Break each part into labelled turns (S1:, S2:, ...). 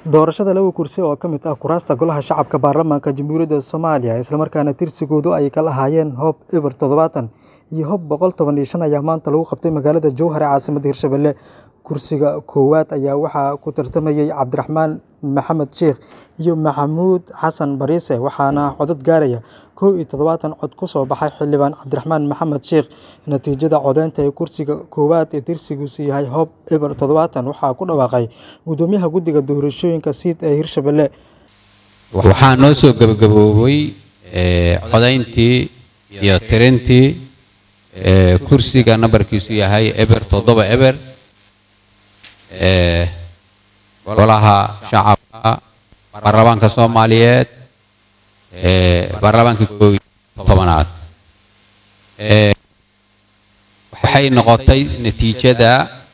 S1: Doorashada laba kursi oo ka mid ah kuraasta Golaha Shacabka Baarlamaanka Jamhuuriyadda Soomaaliya isla markaana tirsigoodu ay kala ahaayeen Hoob eber todobatan iyo Hoob boqol toban iyo shan ayaa maanta lagu qabtay magaalada Jowhar ee caasimadda Hirshabelle. Kursiga koowaad ayaa waxaa ku tartamayay Cabdiraxmaan Maxamed Sheikh iyo Maxamuud Xasan Bariise waxaana codad gaaraya kow iyo todobaatan cod ku soo baxay xildhibaan Cabdiraxmaan Maxamed Sheikh. Natiijada codeynta ee kursiga koowaad ee tirsigiisu yahay Hoob eber todobatan waxaa ku dhawaaqay Gudoomiyaha Guddiga Doorashooyinka SEED ee Hirshabelle.
S2: waxaa noo soo gabagaboobay eh, codayntii iyo tirintii eh, kursiga nambarkiisu yahay eber toddoba eber eh, golaha shacabka baarlamaanka soomaaliyeed eh, baarlamaanka koob iyo tobanaad Eh, waxay noqotay natiijada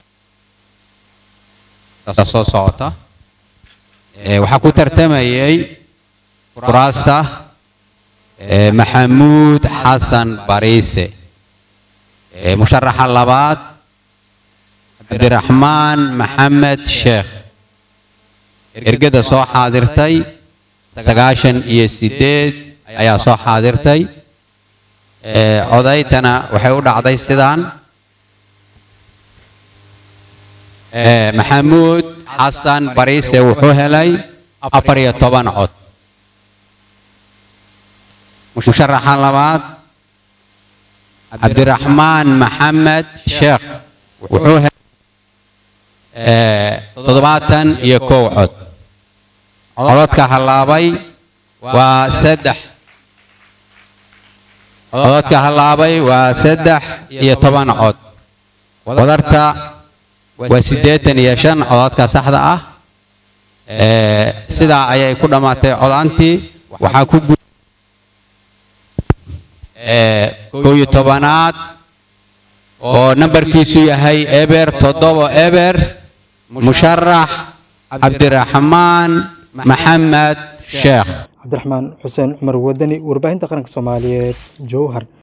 S2: soo socota Eh, waxaa ku tartamayay kuraasta eh, maxamuud xasan bariise Eh, musharaxa labaad cabdiraxmaan maxamed sheekh ergada soo xaadirtay sagaashan iyo sideed ayaa soo xaadirtay Eh, codaytana waxay u dhacday sidaan Eh, maxamuud xasan bariise wuxuu helay afar iyo toban cod musharaxa labaad cabdiraxmaan maxamed sheekh wuxuu helay eh, toddobaatan iyo kow cod codadka hallaabay waa saddex codadka hallaabay waa saddex iyo toban cod wadarta waa siddeetan iyo shan codadka saxda ah Eh, sidaa ayay ku dhammaatay codaantii waxaa ku gu Eh, kow iyo tobanaad oo nambarkiisu yahay eber toddoba eber musharax cabdiraxmaan maxamed sheekh
S1: Cabdiraxmaan Xuseen Cumar Wadani, Warbaahinta Qaranka Soomaaliyeed, Jowhar.